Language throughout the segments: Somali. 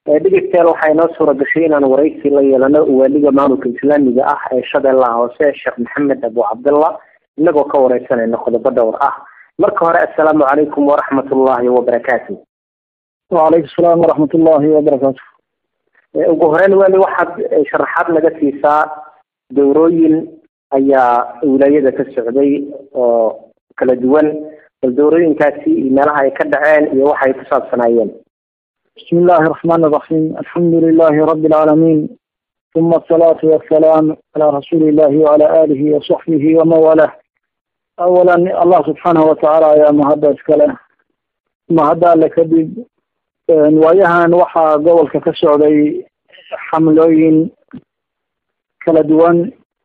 dhegeystayaal waxaa inoo suura gashay inaan waraysi la yeelano waaliga maamulka islaamiga ah ee shabeellaha hoose sheekh maxamed abu cabdallah inagoo ka wareysanayna qodobo dhowr ah marka hore assalaamu calaykum waraxmat ullahi wabarakaatu wacalaykum salaam waraxmat ullahi wabarakaatu ugu horeyn weli waxaad sharaxaad naga siisaa dowrooyin ayaa wilaayada ka socday oo kala duwan bal dowrooyinkaasi iyo meelaha ay ka dhaceen iyo waxay ku saabsanaayeen bismi illahi araxmaan iraxiim alxamdu lilahi rabi alcaalamiin uma asalaatu wassalaam calaa rasuuli illahi wacala aalihi wasaxbihi waman walah awalan allah subxaanahu watacaala ayaa mahadda iskale mahadda alle kadib waayahan waxaa gobolka ka socday xamlooyin kala duwan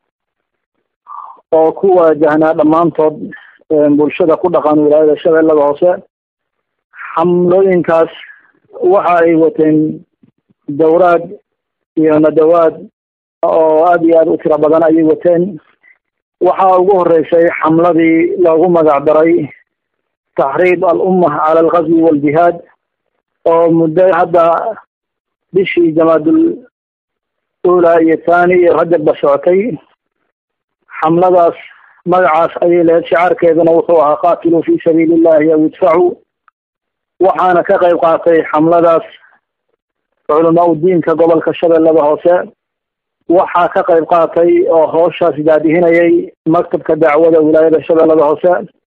oo ku waajahnaa dhammaantood bulshada ku dhaqan wilaayada shabeellada hoose xamlooyinkaas waxa ay wateen dowraad iyo nadawaad oo aada iyo aada u tiro badan ayay wateen waxaa ugu horeysay xamladii loogu magac daray taxriib al-umma cala alghazwi waljihaad oo muddo hadda bishii jamaadul ula iyo thani iyo rajabba socotay xamladaas magacaas ayay lahayd shicaarkeeduna wuxuu ahaa qaatiluu fi sabiili illahi aw idfacuu waxaana ka qayb qaatay xamladaas culamaa u diinka gobolka shabeellada hoose waxaa ka qayb qaatay oo hooshaas daadihinayay maktabka dacwada wilaayada shabeellada hoose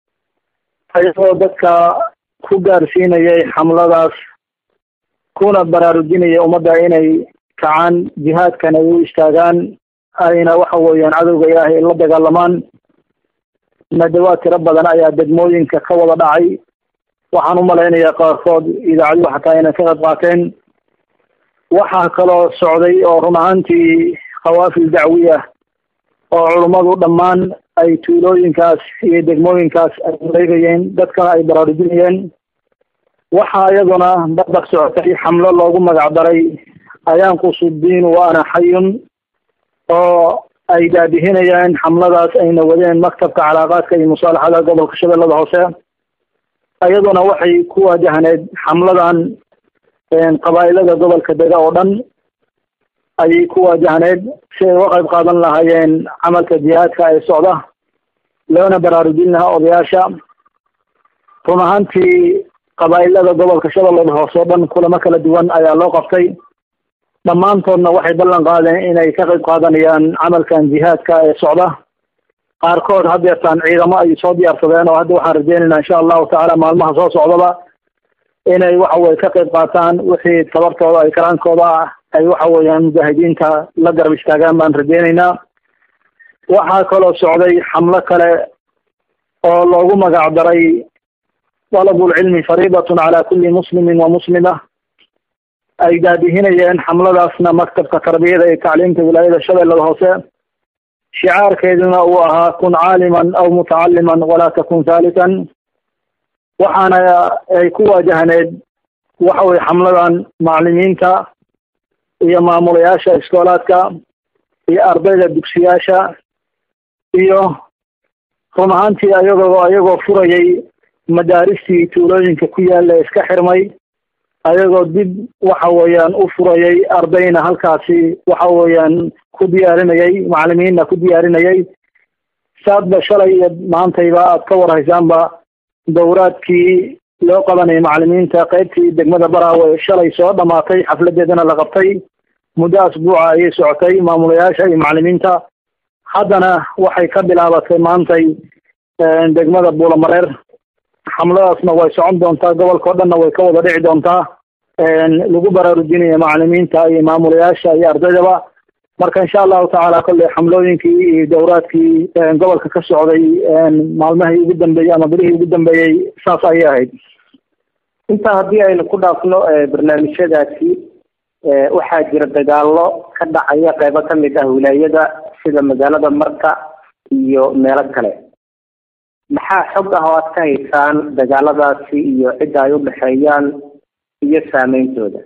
ayagoo dadka ku gaarsiinayay xamladaas kuna baraarujinaya ummadda inay kacaan jihaadkan ay u istaagaan ayna waxa weeyaan cadowga ilaahay la dagaalamaan nadawaad tiro badan ayaa degmooyinka ka wada dhacay waxaan u malaynayaa qaarkood idaacadyu xataa inay ka qayb qaateen waxaa kaloo socday oo run ahaantii khawaafil dacwiya oo culummadu dhammaan ay tuulooyinkaas iyo degmooyinkaas ay wareegayeen dadkana ay baraarujinayeen waxaa iyaduna dabaq socotay xamlo loogu magac daray ayaanqusu diin wa ana xayun oo ay daadihinayaan xamladaas ayna wadeen maktabka calaaqaadka iyo musaalaxada gobolka shabeellada hoose iyaduna waxay ku waajahneed xamladan qabaa'ilada gobolka dega oo dhan ayay ku waajahneed si ay uga qayb qaadan lahaayeen camalka jihaadka ee socda loona baraarujin lahaa odayaasha run ahaantii qabaa'ilada gobolka shabeellada hoose oo dhan kulamo kala duwan ayaa loo qabtay dhammaantoodna waxay ballan qaadeen inay ka qayb qaadanayaan camalkan jihaadka ee socda qaarkood hadeertaan ciidamo ay soo diyaarsadeen oo hadda waxaan rajeynaynaa insha allahu tacaala maalmaha soo socdaba inay waxa weye ka qayb qaataan wixii tabartooda ay karaankooda ah ay waxa weeyaan mujaahidiinta la garab istaagaan baan rajeynaynaa waxaa kaloo socday xamlo kale oo loogu magac daray dalabulcilmi fariidatun cala kulli muslimin wa muslima ay daadihinayeen xamladaasna maktabka tarbiyada iyo tacliimta wilaayada shabeellada hoose shicaarkeeduna uu ahaa kun caaliman aw mutacaliman walaa takun haalitan waxaana ay ku waajahneed waxa weye xamladan macalimiinta iyo maamulayaasha iskoolaadka iyo ardayda dugsiyaasha iyo run ahaantii ayagoo ayagoo furayay madaaristii tuulooyinka ku yaalla ee iska xirmay ayagoo dib waxa weeyaan u furayay ardayna halkaasi waxa weeyaan ku diyaarinayay macalimiinna ku diyaarinayay saadba shalay iyo maantayba aad ka warhaysaanba dowraadkii loo qabanayay macalimiinta qaybtii degmada baraawe shalay soo dhamaatay xafladeedana la qabtay muddo asbuuca ayay socotay maamulayaasha iyo macalimiinta haddana waxay ka bilaabatay maantay degmada buulamareer xamladaasna way socon doontaa gobolka o dhanna way ka wada dhici doontaa lagu baraarujinaya macalimiinta iyo maamulayaasha iyo ardaydaba marka insha allahu tacaala kolley xamlooyinkii iyo dowraadkii gobolka ka socday maalmahii ugu dambeeyey ama bilihii ugu dambeeyey saas ayay ahayd intaa haddii aynu ku dhaafno barnaamijyadaasi waxaa jira dagaalo ka dhacaya qeybo ka mid ah wilaayada sida magaalada marka iyo meelo kale maxaa xog ah oo aad ka haysaan dagaaladaasi iyo cidda ay u dhexeeyaan iyo saameyntooda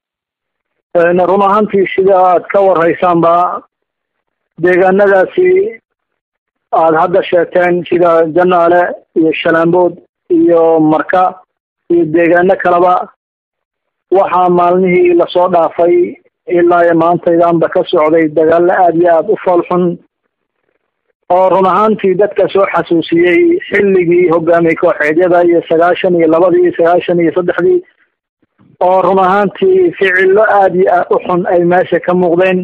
run ahaantii sida aad ka warhaysaanba deegaanadaasi aada hadda sheegteen sida janaale iyo shalaambood iyo marka iyo deegaano kaleba waxaa maalmihii lasoo dhaafay ilaa maantaydanba ka socday dagaalo aada iyo aada u foolxun oo run ahaantii dadka soo xasuusiyey xilligii hogaamiye kooxeedyada iyo sagaashan iyo labadii sagaashan iyo saddexdii oo run ahaantii ficillo aada iyo aad u xun ay meesha ka muuqdeen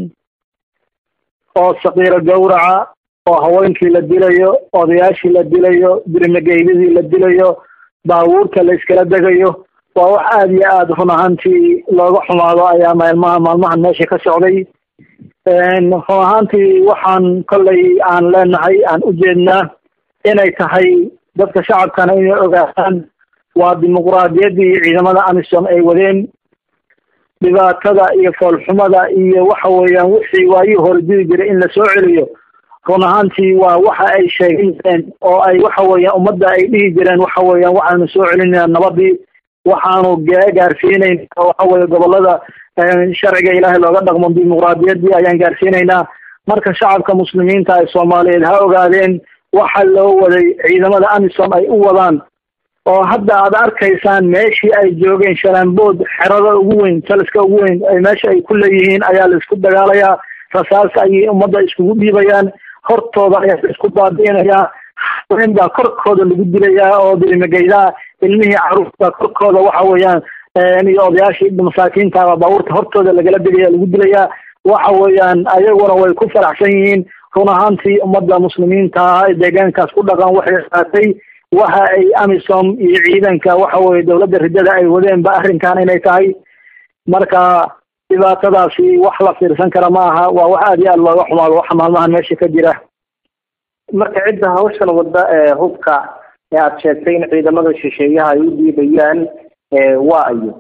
oo sakiiro gawraca oo haweenkii la dilayo odayaashii la dilayo dirimageydadii la dilayo baabuurta la iskala degayo waa wax aada iyo aada run ahaantii looga xumaado ayaa maalmaha maalmahan meesha ka socday run ahaantii waxaan kollay aan leenahay aan u jeednaa inay tahay dadka shacabkana inay ogaadaan waa dimuquraadiyaddii ciidamada amisom ay wadeen dhibaatada iyo foolxumada iyo waxa weeyaan wixii waayii hore diri jiray in lasoo celiyo run ahaantii waa waxa ay sheegin jireen oo ay waxa weeyaan ummadda ay dhihi jireen waxa weeyaan waxaanu soo celinayna nabadii waxaanu gaarsiinayna waxa weeye gobolada sharciga ilaahay looga dhaqmo dimuquraadiyaddii ayaan gaarsiinaynaa marka shacabka muslimiinta ee soomaaliyeed ha ogaadeen waxa loo waday ciidamada amisom ay u wadaan oo hadda aad arkaysaan meeshii ay joogeen shalaanbood xerada ugu weyn taliska ugu weyn ay meesha ay ku leeyihiin ayaa la isku dagaalayaa rasaas ayay ummadda iskugu dhiibayaan hortooda ayaa la isku baabi'inayaa haween baa korkooda lagu dilayaa oo dirimageydaa ilmihii caruurta korkooda waxa weeyaan iyo odayaashii masaakiinta baabuurta hortooda lagala degaya lagu dilayaa waxa weeyaan ayaguna way ku faraxsan yihiin run ahaantii ummadda muslimiinta ee deegaankaas ku dhaqan waxay qaatay waxa ay amisom iyo ciidanka waxa weye dowladda riddada ay wadeenba arrinkan inay tahay marka dhibaatadaasi wax la fiirsan kara ma aha waa wax aada iyo aada looga xumaado waxa maalmahan meesha ka jira marka cidda hawshan wadda ee hubka ee aada sheegtay in ciidamada shisheeyaha ay u diibayaan waa ayo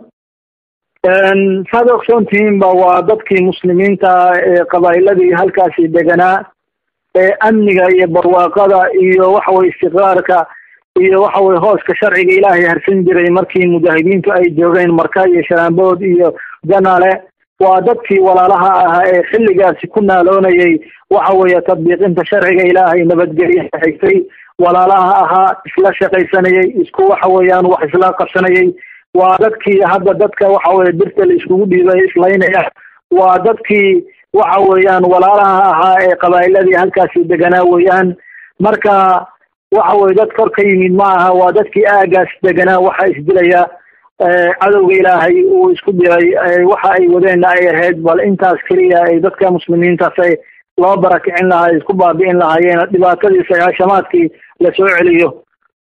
saad ogsoontihiinba waa dadkii muslimiinta ee qabaa'iladii halkaasi deganaa ee amniga iyo barwaaqada iyo waxaweye istiqraarka iyo waxaweye hooska sharciga ilaahay harsan jiray markii mujaahidiintu ay joogeen marka iyo sharaanbood iyo janaale waa dadkii walaalaha ahaa ee xilligaasi ku naaloonayay waxa weeye tadbiiqinta sharciga ilaahay nabadgelya xigtay walaalaha ahaa isla shaqaysanayay isku waxa weeyaan wax isla qabsanayay waa dadkii hadda dadka waxa weye birta la iskugu dhiibay islaynaya waa dadkii waxa weeyaan walaalaha ahaa ee qabaa'iladii halkaasi deganaa weeyaan marka waxa weye dad kor ka yimid ma aha waa dadkii aagaas deganaa waxa isdilaya cadowga ilaahay uu isku diray waxa ay wadeenna ay ahayd bal intaas keliya ay dadka muslimiintaas ay loo barakicin lahaa isku baabi'in lahaayeen dhibaatadii sagaashamaadkii lasoo celiyo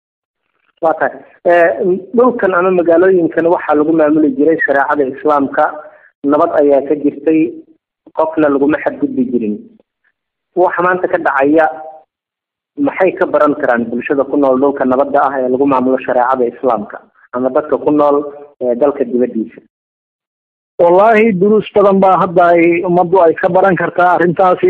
waa tahay dhulkan ama magaalooyinkan waxaa lagu maamuli jiray shareecada islaamka nabad ayaa ka jirtay qofna laguma xadgudbi jirin waxa maanta ka dhacaya maxay ka baran karaan bulshada ku nool dhulka nabadda ah ee lagu maamulo shareecada islaamka ama dadka ku nool dalka dibaddiisa wallahi duruus badan baa hadda ay ummaddu ay ka baran kartaa arrintaasi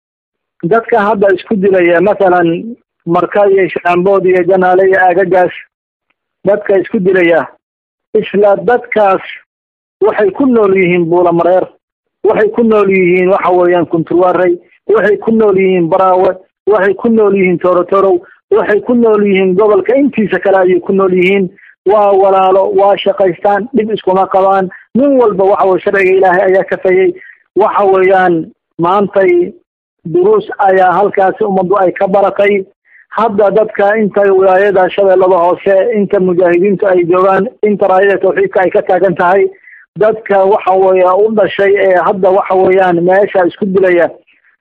dadka hadda isku dilaya mathalan marka iyo shaambood iyo janaale iyo aagagaas dadka isku dilaya isla dadkaas waxay ku nool yihiin buulamareer waxay ku nool yihiin waxa weeyaan kunturwarey waxay ku nool yihiin baraawe waxay ku nool yihiin torotorow waxay ku nool yihiin gobolka intiisa kale ayay ku nool yihiin waa walaalo waa shaqaystaan dhib iskuma qabaan nin walba waxa weye sharciga ilaahay ayaa kafayey waxa weeyaan maantay duruus ayaa halkaasi ummaddu ay ka baratay hadda dadka inta wilaayada shabeellada hoose inta mujaahidiintu ay joogaan inta raayada tawxiidka ay ka taagan tahay dadka waxa weeye u dhashay ee hadda waxa weeyaan meesha isku dilaya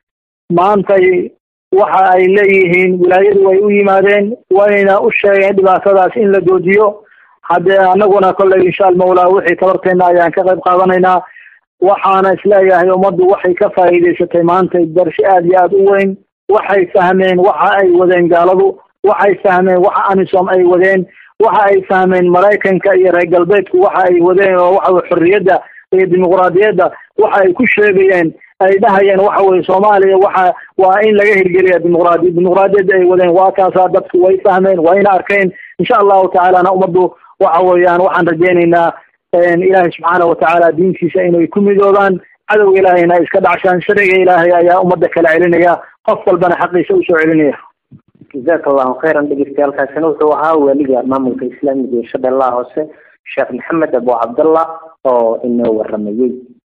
maantay waxa ay leeyihiin wilaayadu way u yimaadeen wayna u sheegeen dhibaatadaas in la joojiyo haddee anaguna kolley insha almawlaa wixii tabarteena ayaan ka qayb qaadanaynaa waxaana isleeyahay ummaddu waxay ka faa'iidaysatay maanta darshi aada iyo aada u weyn waxay fahmeen waxa ay wadeen gaaladu waxay fahmeen waxa amisom ay wadeen waxa ay fahmeen maraykanka iyo reer galbeedku waxa ay wadeen oo waxa xorriyadda iyo dimuquraadiyadda waxa ay ku sheegayeen ay dhahayeen waxa weye soomaaliya waxa waa in laga hirgeliya dimuqraadiya dimuqraadiyadda ay wadeen waa kaasaa dadku way fahmeen wayna arkeen insha allahu tacaalana ummaddu waxa weeyaan waxaan rajaynaynaa ilaahay subxaana watacaala diintiisa inay ku midoobaan cadowga ilaahayna ay iska dhacshaan sharciga ilaahay ayaa ummadda kala celinaya qof walbana xaqiisa usoo celinaya jazaaka allahu khayran dhegeystayaaalkaasina wuxuu ahaa weliga maamulka islaamiga ee shabeellaha hoose sheekh maxamed abu cabdallah oo inoo waramayey